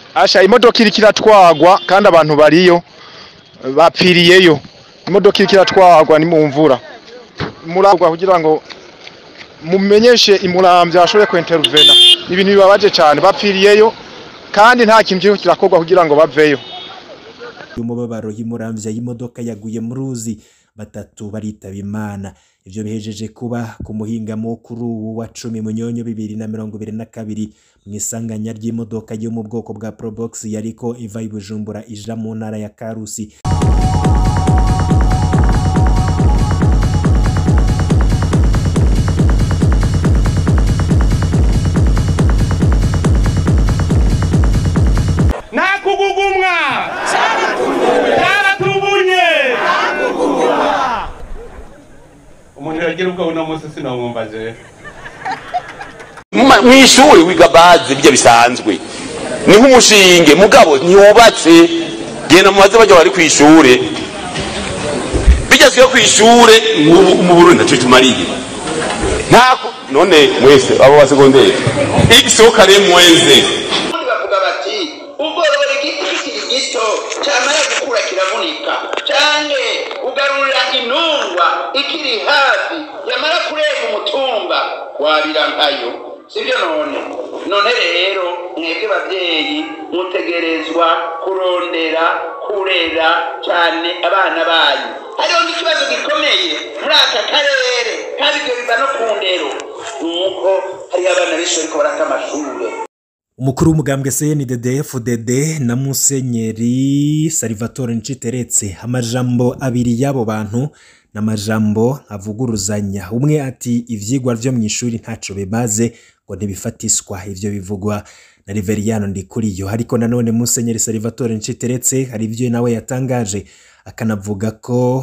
asha imodoka iriko iratwagwa kandi abantu bariyo bapfiriyeyo imodoka iriko iratwagwa ni mu mvura muragwa kugira ngo mumenyeshe imuramvya bashobore kwentervena ni ibintu bibabaje cyane bapfiriyeyo kandi nta kintu kiriko kirakorwa kugira ngo baveyo umubabaro y'umuramvya y'imodoka yaguye mu ruzi batatu baritaba imana ivyo bihejeje kuba ku muhingamo kuri ubu wa cumi munyonyo bibiri na mirongo ibiri na kabiri mu isanganya ry'imodoka yo mu bwoko bwa probox yariko iva i bujumbura ija mu ntara ya karusi nakugugumwa cyaratubunye umuntu yagira ubwo uno munsi sinamwumva jewe mu ishuri wiga bazi ibyo bisanzwe ni nk'umushinge mugabo ntiwubatse genda mubaze bajya bari ku ishuri bigezweho ku ishuri mu- mu burundi ntacyo tumariye ntako none mwese abo ba segonderi igisokare mweze ubundi bavuga bati ugorora igiti kikiri gito cyamara gukura kiravunika canke ugarurira intungwa ikiri hafi yamara kurenga umutumba wabira nkayo sibyo none none rero mwebwe bavyeyi mutegerezwa kurondera kurera cane abana banyu hariho n'ikibazo gikomeye muri aka karere kandi ibyo biva no ku ndero nuko hariho abana benshi bariko barata amashure umukuru w'umugambwe cndd fdd na musenyeri salvatore nciteretse amajambo abiri y'abo bantu ni amajambo avuguruzanya umwe ati ivyigwa vyo mu ishuri ntaco bimaze ngo ntibifatiswa ivyo bivugwa na riveriyano ndikuriyo ariko nanone musenyeri salvatore nciteretse hari ivyo nawe yatangaje akanavuga ko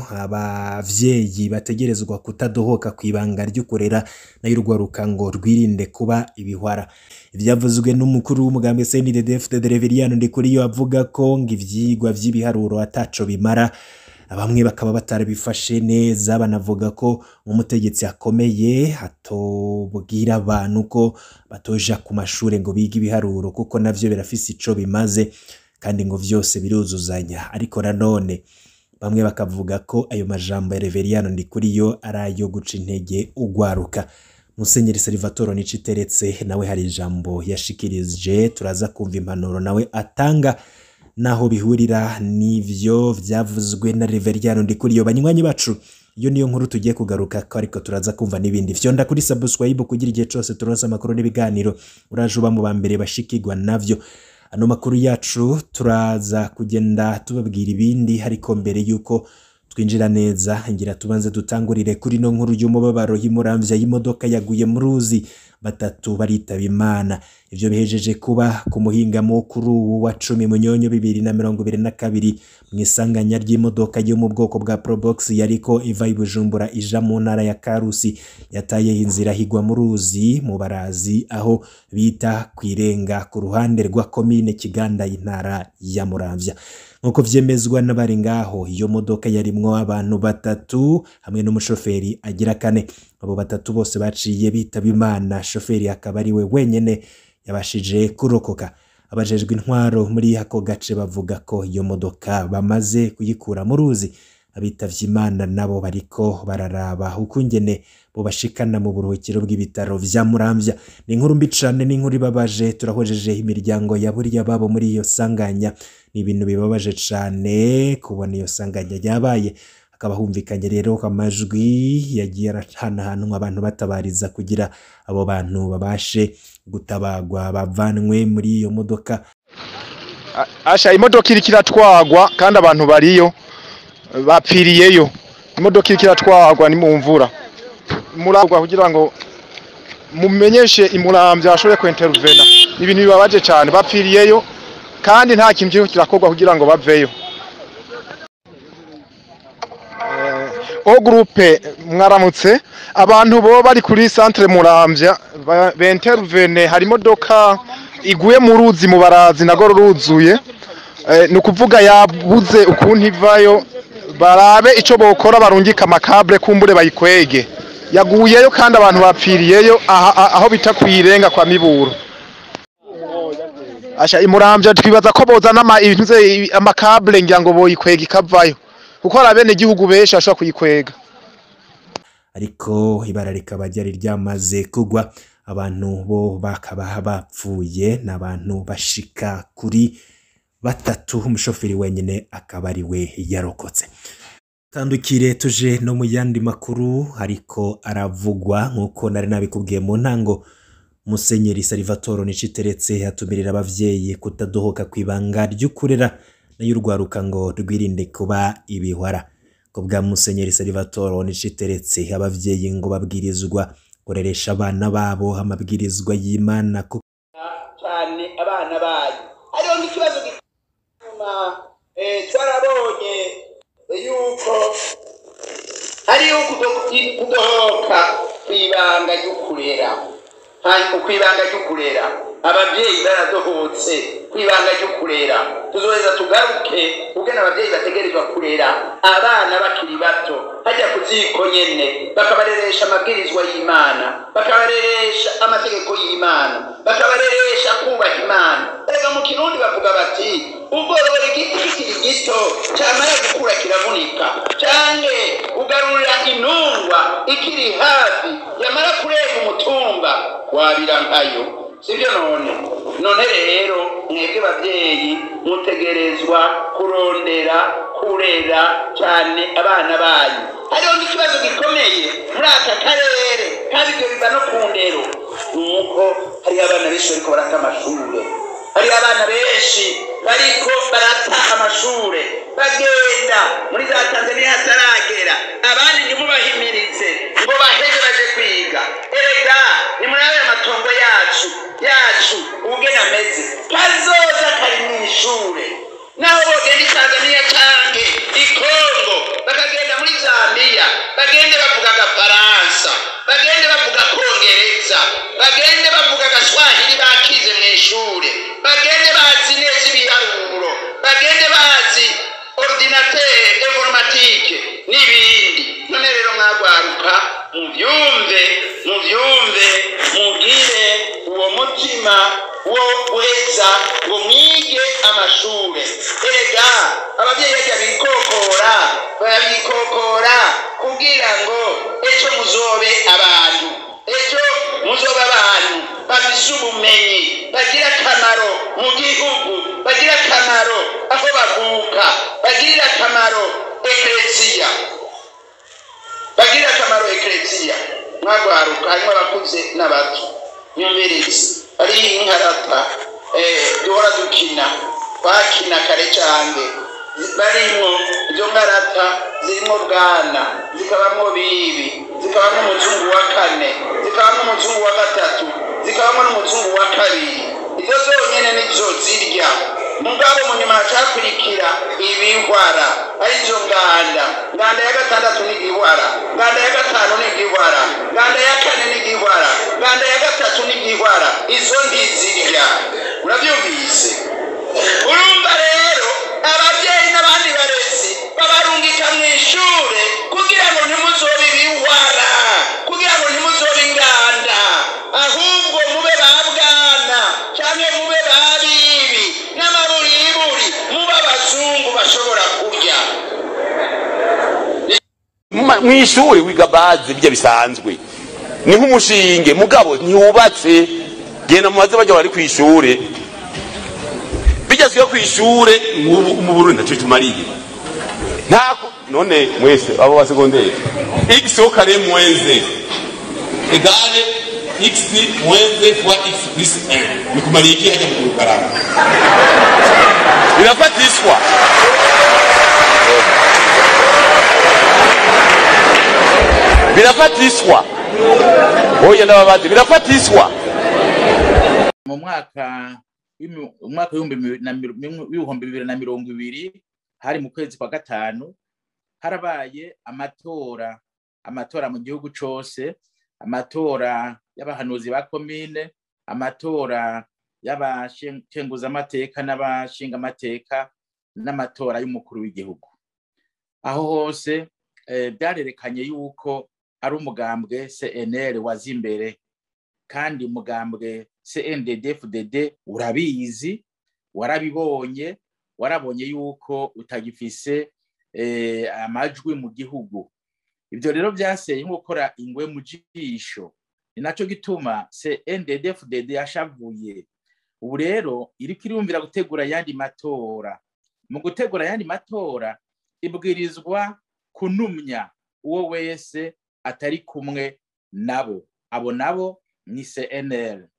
abavyeyi bategerezwa kutadohoka ku ibanga ry'ukurera nayo urwaruka ngo rwirinde kuba ibihwara ivyavuzwe n'umukuru w'umugambi CNDD de Reveriyano Ndikuriyo avuga ko ngo ivyigwa vy'ibiharuro ataco bimara bamwe bakaba batarabifashe neza banavuga ko umutegetsi akomeye atobwira abantu ko batoja ku mashure ngo bige ibiharuro kuko navyo birafise ico bimaze kandi ngo vyose biruzuzanya ariko nanone bamwe bakavuga ko ayo majambo ya Reveriyano Ndikuriyo ari ayo guca intege ugwaruka Musenyeri Salvatore Niciteretse nawe hari ijambo yashikirije turaza kumva impanuro nawe atanga naho bihurira n'ivyo vyavuzwe na Reveriyano Ndikuriyo banywanyi bacu iyo niyo nkuru tugiye kugaruka ko ariko turaza kumva n'ibindi fyonda kuri subscribe kugira igihe cose turonse amakuru n'ibiganiro uraje uba mu ba mbere bashikirwa navyo ano makuru yacu turaza kugenda tubabwira ibindi ariko mbere yuko twinjira neza ngira tubanze dutangurire kuri no nkuru y'umubabaro y'umuramvya y'imodoka yaguye mu ruzi batatu baritaba imana ivyo bihejeje kuba ku muhingamo kuri ubu wa cumi munyonyo bibiri na mirongo ibiri na kabiri mu isanganya ry'imodoka yo mu bwoko bwa probox yariko iva i bujumbura ija mu ntara ya karusi yataye inzira higwa mu ruzi mu barazi aho bita kwirenga ku ruhande rwa komine kiganda y'intara ya muramvya nk'uko vyemezwa n'abari ngaho iyo modoka yarimwo abantu batatu hamwe n'umushoferi agira kane abo batatu bose baciye bitaba imana shoferi akaba ari we wenyene yabashije kurokoka abajejwe intwaro muri ako gace bavuga ko iyo modoka bamaze kuyikura mu ruzi abitavye imana nabo bariko bararaba ukungene bobashikana mu buruhukiro bw'ibitaro vya muramvya ni inkuru mbi cane n'inkuru ibabaje turahojeje imiryango yaburiye ababo muri iyo sanganya ni ibintu bibabaje cane kubona iyo sanganya ryabaye hakaba humvikanye rero amajwi yagiye arahanahanwa abantu batabariza kugira abo bantu babashe gutabagwa bavanwe muri iyo modoka A- asha imodoka iriko iratwagwa kandi abantu bariyo bapfiriyeyo imodoka iriko iratwagwa ni mu mvura muragwa kugira ngo mumenyeshe imuramvya bashobore kwentervena ni ibintu bibabaje cyane bapfiriyeyo kandi nta kintu kiriko kirakorwa kugira ngo baveyo o groupe mwaramutse abantu bo bari kuri centre muramvya ba- bentervene hari imodoka iguye mu ruzi mu barazi nago ruzuye Eh, ni ukuvuga yabuze ukuntu ivayo barabe ico bokora barungika amakabure kumbure bayikwege yaguyeyo kandi abantu bapfiriyeyo aha- aha- aho bita kwirenga kwa miburo asha imuramvya twibaza ko bozana ama ibintu vye- amakabule ngira ngo boyikwega ikavayo kuko hari abene igihugu benshi bashobora kuyikwega ariko ibara rikaba ryari ryamaze kugwa abantu bo bakaba bapfuye n'abantu bashika kuri batatu umushoferi wenyine akaba ari we yarokotse tandukire tuje no mu yandi makuru ariko aravugwa nk'uko nari nabikubwiye mu ntango musenyeri salivatoro niciteretse atumirira abavyeyi kutadohoka ku ibanga ry'ukurera nayo urwaruka ngo rwirinde kuba ibihwara ko bwa musenyeri salivatoro niciteretse abavyeyi ngo babwirizwa kureresha abana babo amabwirizwa y'imana ko cyane abana bayo hariho n'ikibazo gituma eh, twarabonye yuko hariho kudo- kudohoka ku ibanga ry'ukurera hanyuma ku ibanga ry'ukurera ababyeyi baradohotse ku ibanga ry'ukurera tuzoheza tugaruke ubwene ababyeyi bategerezwa kurera abana bakiri bato hajya ku ziko nyene bakabareresha amabwirizwa y'imana bakabareresha amategeko y'imana bakabareresha kubaha imana erega mu kirundi bavuga bati ugorora igiti kikiri gito cyamara gukura kiravunika canke ugarurira intungwa ikiri hafi yamara kurenga umutumba wabira nkayo sibyo none none rero mwebwe babyeyi mutegerezwa kurondera kurera cyane abana banyu hariho n'ikibazo gikomeye muri aka karere kandi ibyo biva no ku ndero nuko hariho abana benshi bariko barata amashure hariho abana benshi bariko barata amashure bagenda muri za tanzaniya hataragera abandi ntimubahimirize ngo baheze baje kwiga erega ni muri ayo matongo yacu yacu ubugeni ameze kazoza kari mu ishure naho bogenda i tanzaniya canke i kongo bakagenda muri zambiya bagende bavuga agafaransa bagende bavuga kongereza bagende bavuga agaswahili bakize mu ishure bagende bazi neza ibiharuro bagende bazi ordinateur informatike n'ibindi none rero mwagwaruka muvyumve muvyumve mugire uwo mutima wo guheza ngo mwige amashure erega abavyeyi bajya bikokora barabikokora kugira ngo ejo muzobe abantu ejo muzoba abantu bafise ubumenyi bagira akamaro mu gihugu bagira akamaro aho bavuka bagirira akamaro ekereziya bagirira akamaro ekereziya mwagwaruka harimo abakuze n'abato nyumvirizi ari inkarata eh, duhora dukina twakina kare cange barimwo izo nkarata zirimo bwana zikabamwo bibi zikabamwo umuzungu wa kane zikabamwo umuzungu wa gatatu zikabamwo n'umuzungu wa kabiri izo zonyene nizo zirya mugabo mu nyuma hacakurikira ibihwara arizo nganda nganda ya gatandatu ni igihwara nganda ya gatanu ni igihwara nganda ya kane ni igihwara nganda ya gatatu ni igihwara izo ntizirya urabyumvise urumva rero ababyeyi n'abandi barezi babarungika mu ishure kugira ngo ntimuzobe ibihwara kugira ngo ntimuzobe inganda ahubwo mube ba bwana cyangwa mube ba bibi n'amaburiburi mube abazungu bashobora kurya Ma- mw'ishuri wiga bazi bijya bisanzwe ni nk'umushinge mugabo ntiwubatse genda mubaze bajya bari kw'ishure bigezweho kw'ishure nk'ubu mu Burundi ntacyo tumariye ntako none mwese abo ba segonderi x au carré moins z égale x moins z fois x plus 1 bikumariye iki hajya mu kurukarama birafatishwa birafatishwa oya ndababazi birafatishwa mu mwaka w'imi- umwaka w'ibihumbi bibiri na miro- mirongo- w'ibihumbi bibiri na mirongo ibiri hari mu kwezi kwa gatanu harabaye amatora amatora mu gihugu cose amatora y'abahanuzi ba komine amatora y'abashenguzamateka n'abashingamateka n'amatora y'umukuru w'igihugu aho hose eh, byarerekanye yuko ari umugambwe cnl waza imbere kandi umugambwe CNDD-FDD urabizi warabibonye warabonye yuko utagifise amajwi mu gihugu ibyo rero byaseye nko gukora ingwe mu jisho ni nacyo gituma CNDD-FDD yashavuye ubu rero iriko irumvira gutegura ayandi matora mu gutegura ayandi matora ibwirizwa kunumya uwo wese atari kumwe nabo abo nabo ni CNL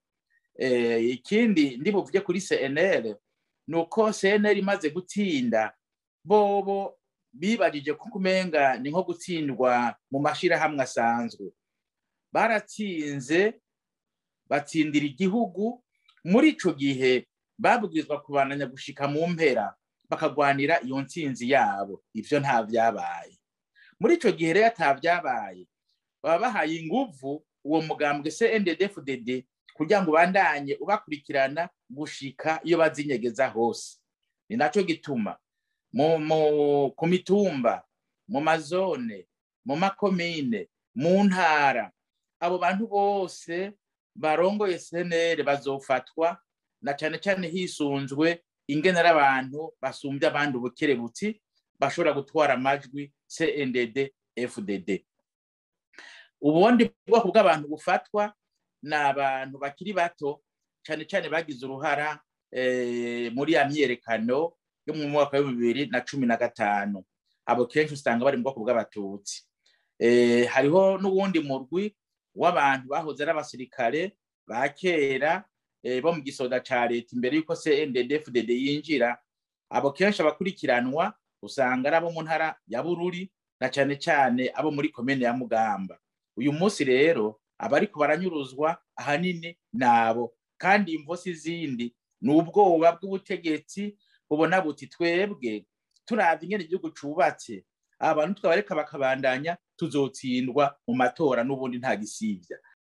ikindi ndi buvuge kuri CNL ni uko CNL imaze gutsinda bobo bibajije ko kumenga ni nko gutsindwa mu mashirahamwe asanzwe baratsinze batsindira igihugu muri ico gihe babwirizwa kubananya gushika mu mpera bakagwanira iyo ntsinzi yabo ivyo nta vyabaye muri ico gihe rero ata vyabaye baba bahaye inguvu uwo mugambwe CNDD-FDD kugira ngo ubandanye ubakurikirana gushika iyo bazinyegeza hose ni naco gituma ku mitumba mu mazone mu makomine mu ntara abo bantu bose barongoye senere bazofatwa na cyane cyane hisunzwe ingenera abantu basumbye abandi ubukerebutsi bashobora gutwara amajwi CNDD FDD ubundi bwoko bw'abantu bufatwa ni abantu bakiri bato cyane cyane bagize uruhara muri ya myiyerekano yo mu mwaka wa bibiri na cumi na gatanu abo kenshi usanga bari mu bwoko bw'abatutsi hariho n'uwundi murwi w'abantu bahoze ari abasirikare ba kera bo mu gisoda ca leta imbere y'uko CNDD-FDD yinjira abo kenshi abakurikiranwa usanga ari abo mu ntara ya Bururi na cyane cyane abo muri komine ya Mugamba uyu munsi rero abariko baranyuruzwa ahanini nabo kandi imvosi zindi ni ubwoba bw'ubutegetsi bubona buti twebwe turavye ingene igihugu cubatse abantu twabareka bakabandanya tuzotsindwa mu matora n'ubundi nta gisivya